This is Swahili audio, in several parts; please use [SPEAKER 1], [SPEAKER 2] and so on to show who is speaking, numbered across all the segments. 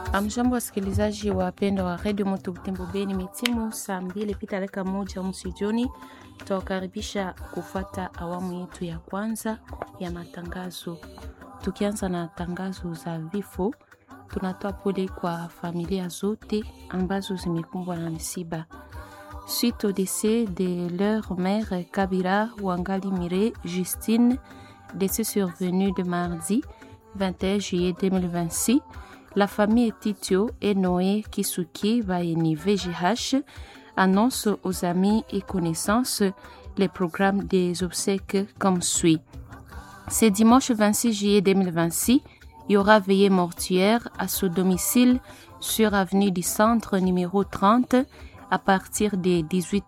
[SPEAKER 1] Amjambo, wasikilizaji wapendwa wa redio Moto Butembo Beni, metimu saa mbili pita dakika moja msijoni, tutawakaribisha kufata awamu yetu ya kwanza ya matangazo. Tukianza na tangazo za vifo, tunatoa pole kwa familia zote ambazo zimekumbwa na misiba suite au décès de leur mère Kabira Wangali Mire Justine, décès survenu de mardi 21 juillet 2026. La famille Titio et Noé Kisuki Vaeni VGH annonce aux amis et connaissances les programmes des obsèques comme suit. Ce dimanche 26 juillet 2026, il y aura veillée mortuaire à son domicile sur avenue du Centre numéro 30 à partir de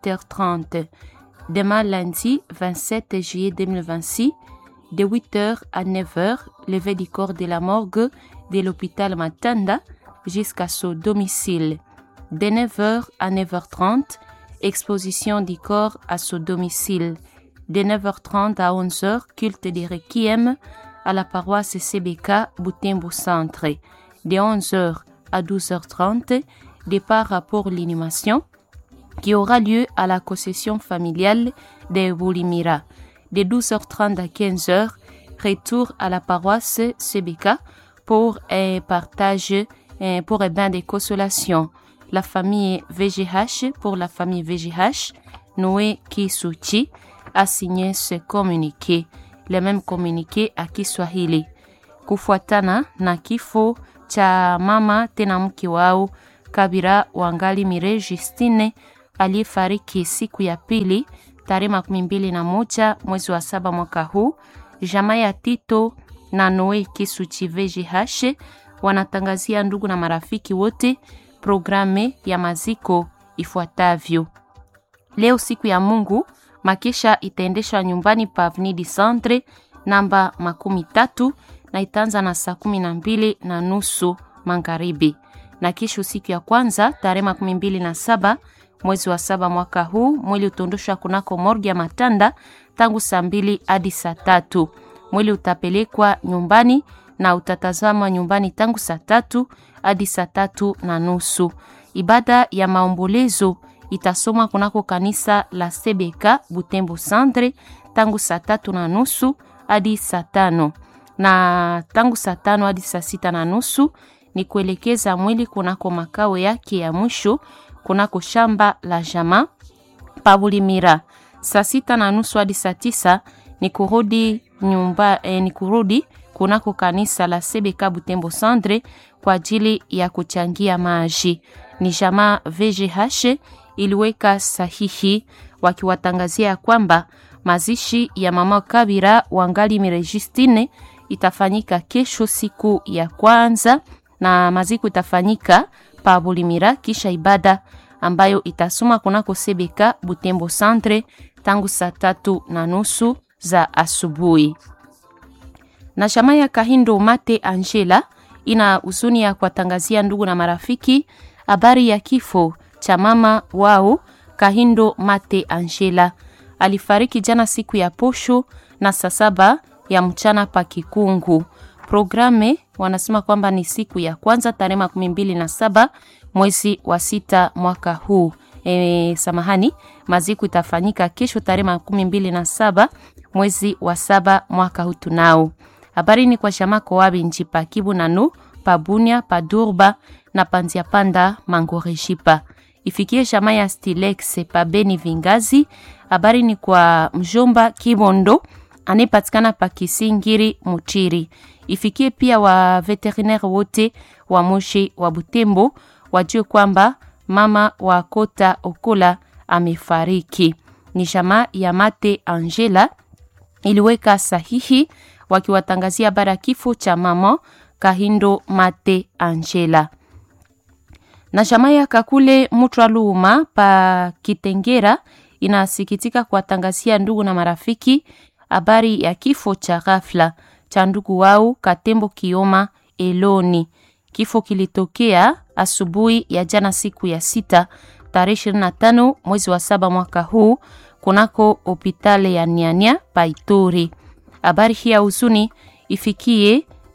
[SPEAKER 1] 18h30. Demain lundi 27 juillet 2026, de 8h à 9h, levé du corps de la morgue de l'hôpital Matanda jusqu'à son domicile. De 9h à 9h30, exposition du corps à son domicile. De 9h30 à 11h, culte des requiem à la paroisse CBK Boutembo Centre. De 11h à 12h30, départ pour l'inhumation qui aura lieu à la concession familiale de Boulimira. De 12h30 à 15h, retour à la paroisse CBK pour un partage, pour un bain de consolation. La famille VGH, pour la famille VGH, Noé Kisuchi a signé ce communiqué, le même communiqué à Kiswahili. Kufuatana na kifo cha mama tena mke wao Kabira Wangali Mire Justine aliyefariki siku ya pili tarehe makumi mbili na moja mwezi wa saba mwaka huu. Jamaa ya Tito na Noe Kisuchi VGH wanatangazia ndugu na marafiki wote programe ya maziko ifuatavyo. Leo siku ya Mungu, makesha itaendeshwa nyumbani pa Avenue du Centre namba makumi tatu na itaanza na saa kumi na mbili na nusu magharibi, na kesho siku ya kwanza tarehe makumi mbili na saba mwezi wa saba mwaka huu mwili utaondoshwa kunako morgi ya Matanda tangu saa mbili hadi saa tatu. Mwili utapelekwa nyumbani na utatazama nyumbani tangu saa tatu hadi saa tatu na nusu. Ibada ya maombolezo itasomwa kunako kanisa la CBK Butembo Centre tangu saa tatu na nusu hadi saa tano na tangu saa tano hadi saa sita na nusu ni kuelekeza mwili kunako makao yake ya mwisho kunako shamba la jama Pabulimira. Saa sita na nusu hadi saa tisa ni kurudi nyumba, eh, ni kurudi kunako kanisa la CBK Butembo Centre kwa ajili ya kuchangia maji. Ni jamaa VGH iliweka sahihi wakiwatangazia ya kwamba mazishi ya mama Kabira Wangali Mirejistine itafanyika kesho siku ya kwanza na maziko itafanyika pa Bulimira kisha ibada ambayo itasoma kunako Sebeka Butembo Centre tangu saa tatu na nusu za asubuhi. Na shama ya Kahindo Mate Angela ina huzuni ya kuwatangazia ndugu na marafiki habari ya kifo cha mama wao Kahindo Mate Angela. Alifariki jana siku ya posho na saa saba ya mchana pa Kikungu. Programe wanasema kwamba ni siku ya kwanza tarehe makumi mbili na saba mwezi wa sita mwaka huu. E, samahani, maziko itafanyika kesho tarehe makumi mbili na saba mwezi wa saba mwaka huu. Tunao habari ni kwa shamako wabi nji pa Kibu nanu pa Bunia pa Durba na panzia panda Mangorejipa ifikie shama ya Stilex pa Beni Vingazi. Habari ni kwa mjomba Kibondo anayepatikana pa Kisingiri Muchiri ifikie pia wa veterinaire wote wa Moshi wa Butembo wajue kwamba mama wa Kota Okola amefariki. Ni jamaa ya Mate Angela iliweka sahihi wakiwatangazia habari ya kifo cha mama Kahindo Mate Angela. Na jamaa ya Kakule Mutwa Luuma pa Kitengera inasikitika kuwatangazia ndugu na marafiki habari ya kifo cha ghafla cha ndugu wao Katembo Kioma Eloni. Kifo kilitokea asubuhi ya jana siku ya sita tarehe 25 mwezi wa saba mwaka huu kunako hopitale ya Niania Paitori. Habari hii ya huzuni ifikie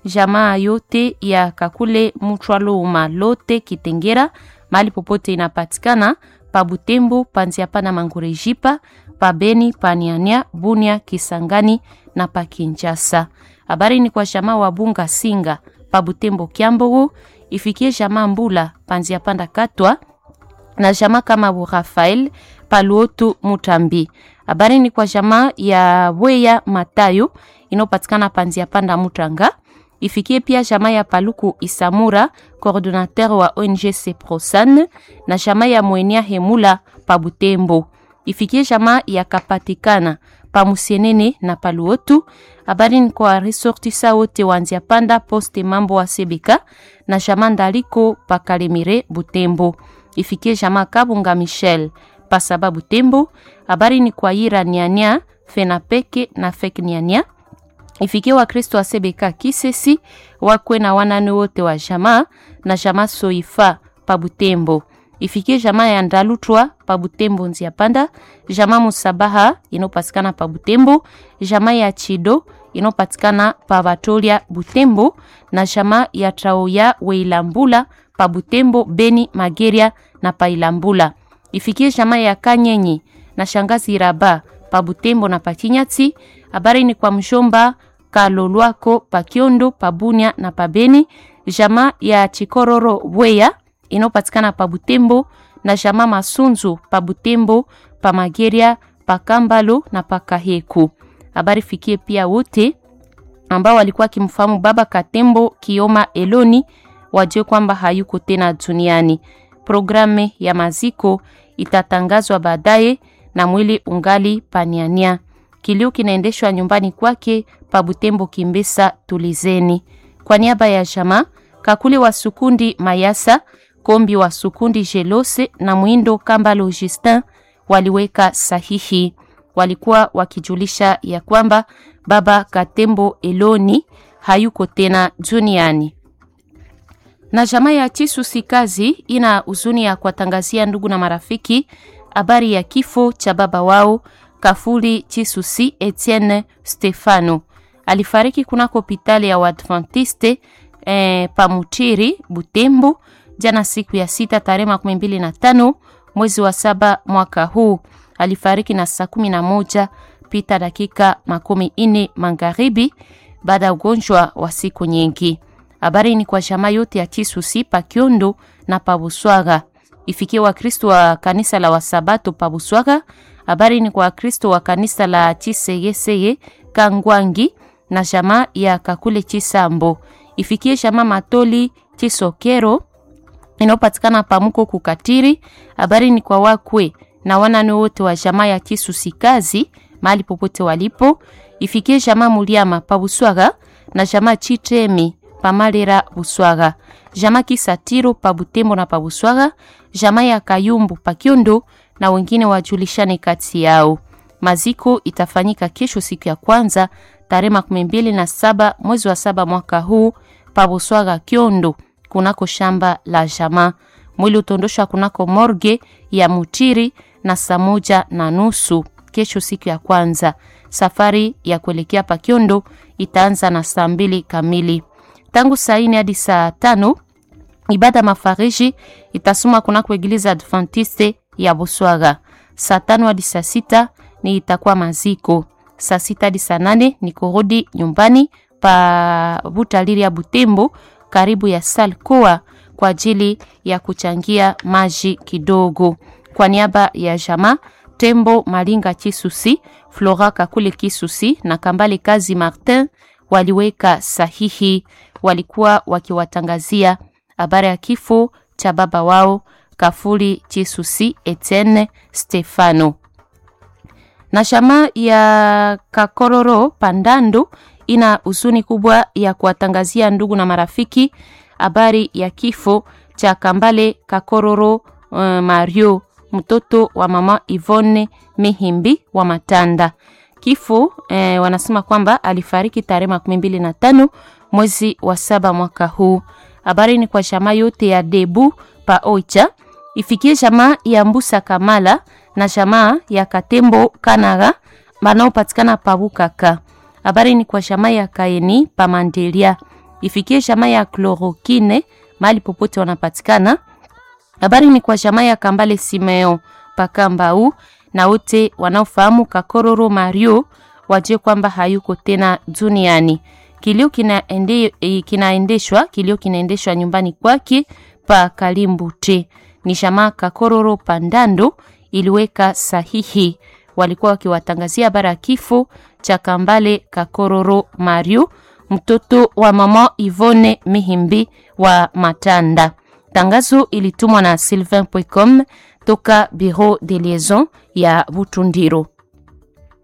[SPEAKER 1] jamaa yote ya Kakule Muchwaluma lote Kitengera mahali popote inapatikana pa Butembo, Panziapa na Mangurejipa, pa Beni, pa Niania, Bunia, Kisangani na pa Kinshasa. Habari ni kwa jamaa wa Bunga Singa pa Butembo Kiambogo, ifikie jamaa Mbula Panziapa Katwa na jamaa kama bu Rafael Paluotu Mutambi. Habari ni kwa jamaa ya Bweya Matayo inayopatikana Panzia Panda Mutanga. Ifikie pia jamaa ya Paluku Isamura, coordinateur wa ONG Seprosan na jamaa ya Mwenia Hemula pa Butembo. Ifikie jamaa ya Kapatikana pa Musienene na Paluotu. Habari ni kwa resortisa wote wanzia Panda poste mambo wa Sebeka na jamaa Ndaliko pa Kalemire Butembo. Ifikie jamaa Kabunga Michel pa sababu Tembo. Habari ni kwa Ira Niania Fenapeke na Fek Niania ifikie Wakristo wa Sebeka Kisesi wakwe na wanane wote wa jamaa na jamaa Soifa pa Butembo. Ifikie jamaa ya Ndalutwa pa Butembo Nzia Panda, jamaa Musabaha inopatikana pa Butembo, jamaa ya Chido inopatikana pa Batolia Butembo na jamaa ya Traoya Weilambula pa Butembo, Beni, Mageria na pa Ilambula. Ifikie jamaa ya Kanyenyi na shangazi Raba pa Butembo na pa Kinyati. Habari ni kwa mshomba Kalolwako pa Kiondo pa Bunia na pa Beni, jamaa ya Chikororo Bweya inopatikana pa Butembo na jamaa Masunzu pa Butembo, pa Mageria, pa Kambalo na pa Kaheku. Habari fikie pia wote ambao walikuwa kimfahamu baba Katembo Kioma Eloni wajue kwamba hayuko tena duniani. Programu ya maziko itatangazwa baadaye na mwili ungali paniania. Kilio kinaendeshwa nyumbani kwake pa Butembo Kimbesa Tulizeni. Kwa niaba ya jamaa Kakuli wa Sukundi Mayasa, Kombi wa Sukundi Jelose na Mwindo Kambalo Justin waliweka sahihi. Walikuwa wakijulisha ya kwamba baba Katembo Eloni hayuko tena duniani na jamaa ya Chisusi kazi ina huzuni ya kuwatangazia ndugu na marafiki habari ya kifo cha baba wao Kafuli Chisusi Etienne Stefano. Alifariki kunako hospitali ya Waadventiste eh, Pamutiri Butembo jana siku ya sita tarehe makumi mbili na tano mwezi wa saba mwaka huu. Alifariki na saa kumi na moja pita dakika makumi ine magharibi baada ya ugonjwa wa siku nyingi. Habari ni kwa jamaa yote ya Chisusi pa Kiondo na pa Buswaga. Ifikie Wakristo wa kanisa la Wasabato pa Buswaga. Habari ni kwa Wakristo wa kanisa la Chiseyeseye Kangwangi na jamaa ya Kakule Chisambo. Ifikie jamaa Matoli Chisokero inayopatikana pamuko kukatiri. Habari ni kwa wakwe na wanane wote wa jamaa ya Chisusi kazi mahali popote walipo. Ifikie jamaa Muliama pa Buswaga na jamaa Chitemi pamalera Buswaga, jamaa Kisatiro pa Butembo na pa Buswaga, jamaa ya Kayumbu pa Kiondo na wengine wajulishane kati yao. Maziko itafanyika kesho siku ya kwanza tarehe makumi mbili na saba mwezi wa saba mwaka huu pa Buswaga Kiondo, kunako shamba la jamaa. Mwili utondoshwa kunako morge ya Mutiri na saa moja na nusu kesho siku ya kwanza. Safari ya kuelekea pa Kiondo itaanza na saa mbili kamili tangu saa ine hadi saa tano ibada mafariji itasoma kunako eglize Adventiste ya Buswaga. Saa tano hadi saa sita ni itakuwa maziko. Saa sita hadi saa nane ni kurudi nyumbani pa Butaliri ya Butembo, karibu ya Salkoa kwa ajili ya kuchangia maji kidogo. Kwa niaba ya jamaa Tembo Malinga Chisusi, Flora Kakule Kisusi na Kambale Kazi Martin waliweka sahihi walikuwa wakiwatangazia habari ya kifo cha baba wao Kafuli Chisusi Etienne Stefano. Na shama ya Kakororo Pandando ina huzuni kubwa ya kuwatangazia ndugu na marafiki habari ya kifo cha Kambale Kakororo uh, Mario mtoto wa mama Ivone Mihimbi wa Matanda. Kifo eh, wanasema kwamba alifariki tarehe makumi mbili na tano mwezi wa saba mwaka huu. Habari ni kwa jamaa yote ya Debu pa Oicha, ifikie jamaa ya Mbusa Kamala na jamaa ya Katembo Kanaga wanaopatikana pa Bukaka. Habari ni kwa jamaa ya Kaeni pa Mandelia, ifikie jamaa ya chlorokine mahali popote wanapatikana. Habari ni kwa jamaa ya Kambale Simeo Pakambau na wote wanaofahamu Kakororo Mario wajue kwamba hayuko tena duniani. Kilio kinaende, kinaendeshwa kilio kinaendeshwa nyumbani kwake pa Kalimbute. Ni jamaa Kakororo Pandando iliweka sahihi, walikuwa wakiwatangazia habari ya kifo cha Kambale Kakororo Mario, mtoto wa mama Ivone Mihimbi wa Matanda. Tangazo ilitumwa na sylvain.com toka Bureau de Liaison ya Butundiro.